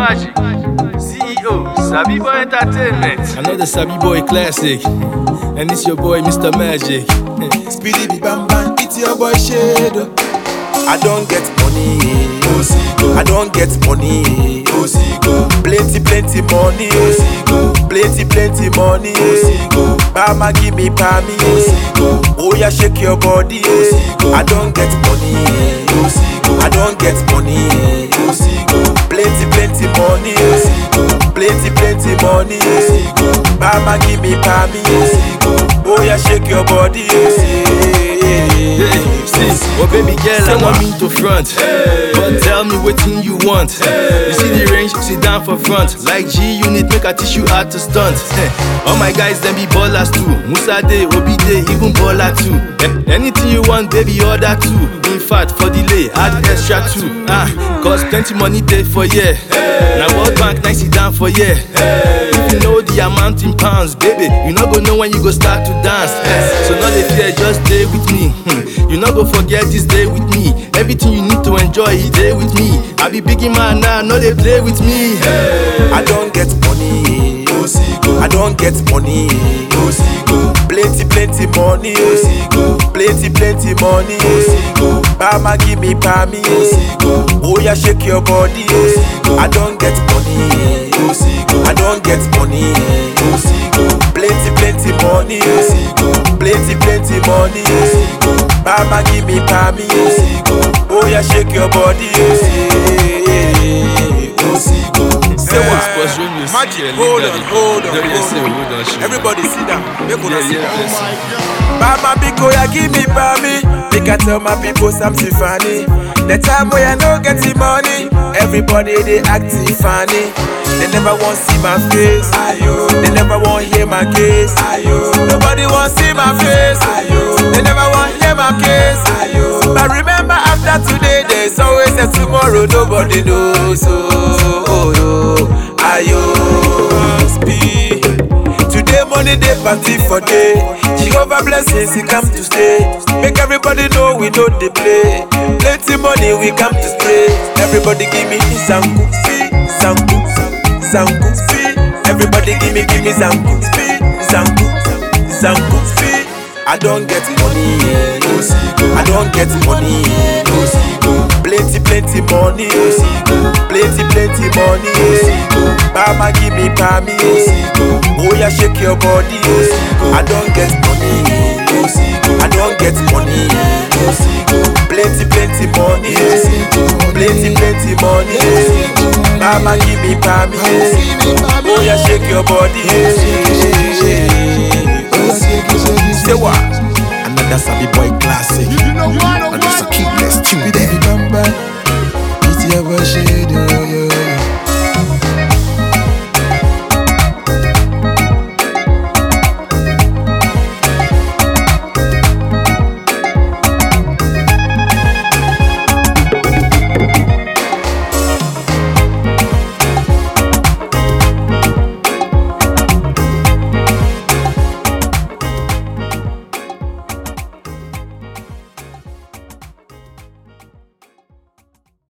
Magic, CEO, Sabi Boy Entertainment. I know the Sabi Boy classic, and it's your boy Mr. Magic. Speedy be bam bam, it's your boy Shado. I don't get money, I don't get money, plenty plenty money, plenty plenty money. Mama give me pammy, oh yeah shake your body. I don't get money, I don't get money, plenty plenty money, plenty plenty money. Mama give me pammy, oh yeah shake your body. Hey, see, oh baby girl, I want me to front. But tell me what thing you want. You see the range, sit down for front. Like G unit, make I teach you how to stunt. All my guys, them be ballers too. Musa Day, Obi Day, even baller too. Eh, Anything you want, baby, order too. In fact, for delay, add extra too. Ah, cause plenty money day for yeah. Now World Bank, nice sit down for yeah. If you know the amount in pounds, baby, you not go know when you go start to dance. Eh, So not the fear, just stay with me. Hmm, You not go forget this day with me. Everything you need to enjoy is day with me. I be biggie man now, no they play with me. I don't get money, I don't get money, plenty plenty money, plenty plenty money. Mama give me pammy, oh yeah shake your body. I don't get money, I don't get money, plenty plenty money, plenty plenty money. Mama give me pammy, oh yeah shake your body. Say what? Sports Radio, Magic, yeah, hold leave on, that. hold on, Yeah, yeah, hold say, on. hold on, shoot. Everybody sit down. Make una Yeah, sit yeah, down. listen. Mama Biko, ya give me pammy. Make I tell my people something funny. The time where I no get the money, everybody they acting funny. They never want see my face. Ayo. They never want hear my case. Ayo. Nobody want see my face. Ayo. They never want hear my case. Ayo. But remember after today, there's always a tomorrow. Nobody knows. Oh, oh, oh. Ayo. Speed. Today money day party for day. Jehovah blessings he come to stay. Make everybody know we know the play. Plenty money we come to stay. Everybody give me zangu fee, zangu, zangu fee. Everybody give me give me zangu fee, zangu, zangu fee. I don't get money, I don't get money. Plenty plenty money, plenty plenty money. Mama give me pammy, oh yeah shake your body. I don't get money, I don't get money. Plenty plenty money, plenty plenty money. Mama give me pammy, oh yeah shake your body. Say what? Another Sabi Boy classic. And just a keep let's tune there. Bamba, it's your worship.